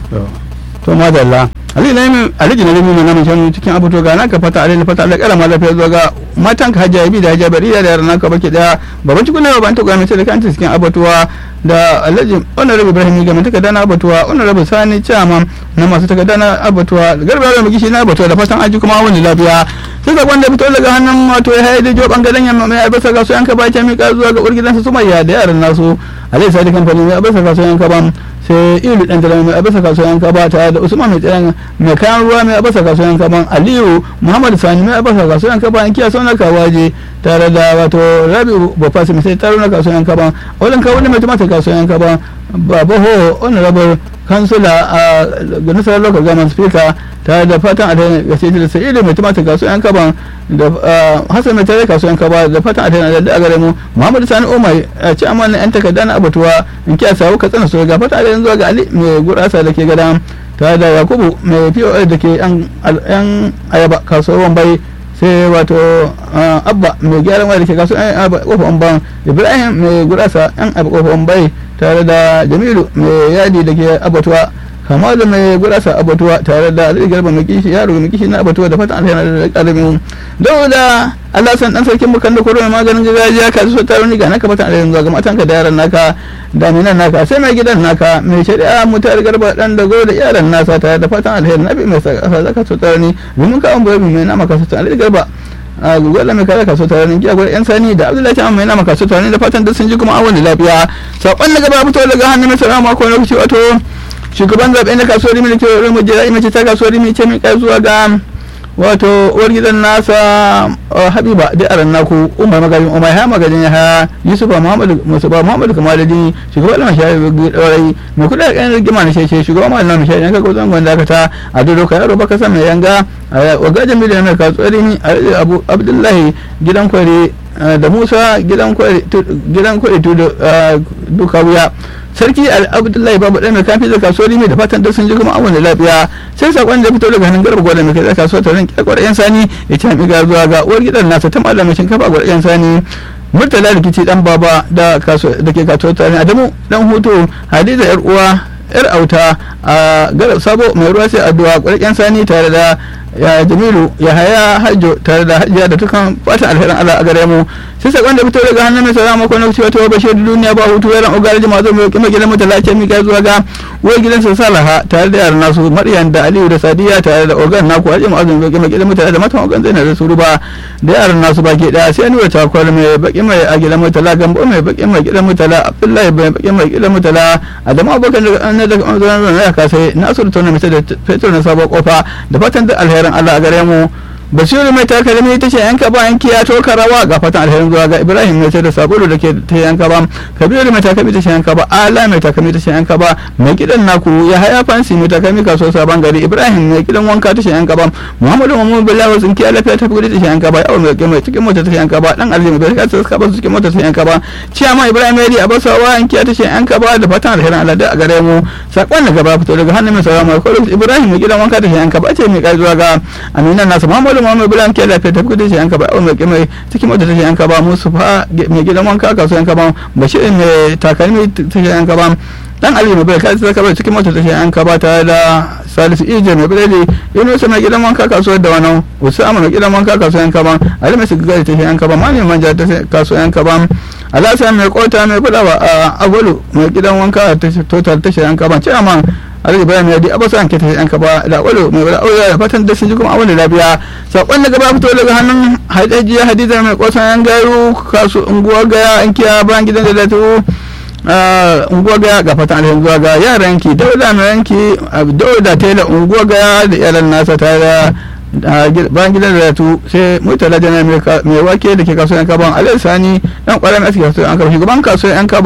to madalla ali na yi aliji na limi na mun shanu cikin abuto ga naka fata ali na fata Allah kara ma lafiya zuwa ga matan ka hajja bi da hajja bari da yaran naka baki daya baban cikin nawa ban ta gwamnati da kanta cikin abatuwa da alhaji honorable ibrahim ga mutaka dana abatuwa honorable sani chairman na masu takarda na abatuwa garba da magishi na abatuwa da fatan aji kuma wani lafiya sai ga wanda fito daga hannun wato ya haide jo bangaren yamma mai albasa ga su yanka ba mika zuwa ga urgidansa sumayya da yaran nasu alai sai kamfani mai albasa ga su yanka ba sai ilu dan talama mai abasa kasuwan kaba tare da usman mai tsayan mai kayan ruwa mai abasa kasuwan kaban aliyu muhammad sani mai abasa kasuwan kaban kiya sauna kawaje tare da wato rabi'u bafasi mai sai taro na kasuwan kaban wajen kawo mai tumata kasuwan kaban babaho honorable kansula a nasarar local government speaker tare da fatan a ga sai da sa'idu mai tumata kasuwan kaban da hassan mai tare kasuwan kaba da fatan a da a gare mu muhammadu sani umar ci amma na yan takarda na abatuwa in kiya sawu ka tsana su ga fata da zuwa ga ali mai gurasa da ke gada tare da yakubu mai pos da ke yan ayaba kasuwar bai sai wato abba mai gyaran waya da ke kasuwar yan ayaba kofar ban ibrahim mai gurasa yan ayaba kofar bai tare da jamilu mai yadi da ke abatuwa kama da mai gurasa abatuwa tare da alhaji garba mai kishi yaro mai kishi na abatuwa da fatan alheri da karamin dauda Allah san dan sarkin bukan da koro mai maganin gargajiya ka so taro ni ga naka fatan alheri zuwa ga matan ka da yaran naka da minan naka sai mai gidan naka mai shari'a mutar garba dan da da yaran nasa tare da fatan alheri nabi mai saka zaka so taro ni domin ka an boye mai nama ka so taro alhaji garba a guguwar mai kare kaso tare ni giya yan sani da abdullahi amma yana maka so tare da fatan duk sun ji kuma awon lafiya sakon da gaba fito daga hannun mai salama ko lokaci wato shugaban zaɓe na kasuwar rimi da ke wurin mujira mace ta kasuwar rimi ce mai zuwa ga wato uwar gidan nasa habiba da aran naku umar magajin umar ya magajin ya haya yusuf muhammad musuba muhammad kamalini shugaban da mashayi daurai mai kula da kan rigima na sheshe shugaban ma na mashayi yanka gozon gwanda ka ta a dodo ka yaro baka san mai yanga wagajin miliyan mai kasuwar rimi abu abdullahi gidan kwari da musa gidan kwari tudu duka wuya sarki abdullahi babu ɗaya mai kafi da kasuwar rimi da fatan sun ji kuma awon da lafiya sai sakon da fito daga hannun garba gwada mai kai kasuwar taron kyakwar yan sani ya ci hamiga zuwa ga uwar gidan nasa ta malamin shinkafa gwada yan sani murtala rikici dan baba da ke kasuwar taron adamu dan hutu hadiza yar uwa yar auta a garab sabo mai ruwa sai addu'a gwada yan sani tare da ya jamilu ya haya hajjo tare da hajiya da tukan fatan alherin Allah a gare mu sai sakon da fito daga hannun mai salama ko lokaci wata bashir duniya ba hutu yaran ogar jama'a zo mai kuma gidan mata lafiya mika zuwa ga uwar gidan sa salaha tare da yaran nasu maryam da aliyu da sadiya tare da ogan naku hajiya ma'azin mai kuma gidan mata da matan ogan zainab da suruba da yaran nasu baki daya sai ni wata kwal mai baki mai a gidan mata la gambo mai baki mai gidan mata la abdullahi mai baki mai gidan mata la adamu abubakar da na daga manzon ya kasai nasu da tona mai da fetur na sabon kofa da fatan duk alherin Allah a gare mu basiru mai takalmi ta ce yanka ba yanki ya toka rawa ga fatan alherin zuwa ga ibrahim mai da sabulu da ke ta yanka ba kabiru mai takalmi ta ce yanka ba ala mai takalmi ta ce yanka ba mai gidan naku ya haya fansi mai takalmi kasuwar sabon gari ibrahim mai gidan wanka ta ce yanka ba muhammadu mamu billahi wasu kiya lafiya ta gudu ta ce yanka ba yawon mai mai cikin mota ta ce yanka ba dan arziki mai ta suka ba su cikin mota ta ce yanka ba ciyama ibrahim mai a basawa yankiya ta ce yanka ba da fatan alherin allah da a gare mu sakon da gaba fito daga hannun mai sauraron mai kwallo ibrahim mai gidan wanka ta ce yanka ba ce mai kai zuwa ga aminan nasu muhammadu mamu billahi ke lafiya ta gudu ta ce yanka ba yawon mai mai cikin mota ta ce yanka ba musu fa mai gidan wanka kasuwa yanka ba bashir mai takalmi ta ce yanka ba dan ali mai bai kai saka bai cikin mota take an kaba tare da salisu ije mai biredi yunusa mai gidan wanka kasuwar da wani usama mai gidan wanka kasuwar kaban ali mai sigari take an kaba mani manja ta kasuwar kaban alasa mai kota mai fulawa a agwalu mai gidan wanka total tashi an kaban ciyaman alhaji bayan mai abasa an kita yan kaba da walo mai wala auya da fatan da sun ji kuma a wani lafiya sakon da gaba fito daga hannun hadajiya hadiza mai kosan yan garu kasu unguwar gaya an kiya bayan gidan da latu unguwa gaya ga fatan alheri zuwa ga yaran ki dauda mai yanki dauda tela unguwa gaya da yaran nasa tare da bayan gidan da tu sai murtala jana mai wake da ke kasuwan kaban alai sani dan kwarar mai aski kasuwan kaban shugaban kasuwan yan kaban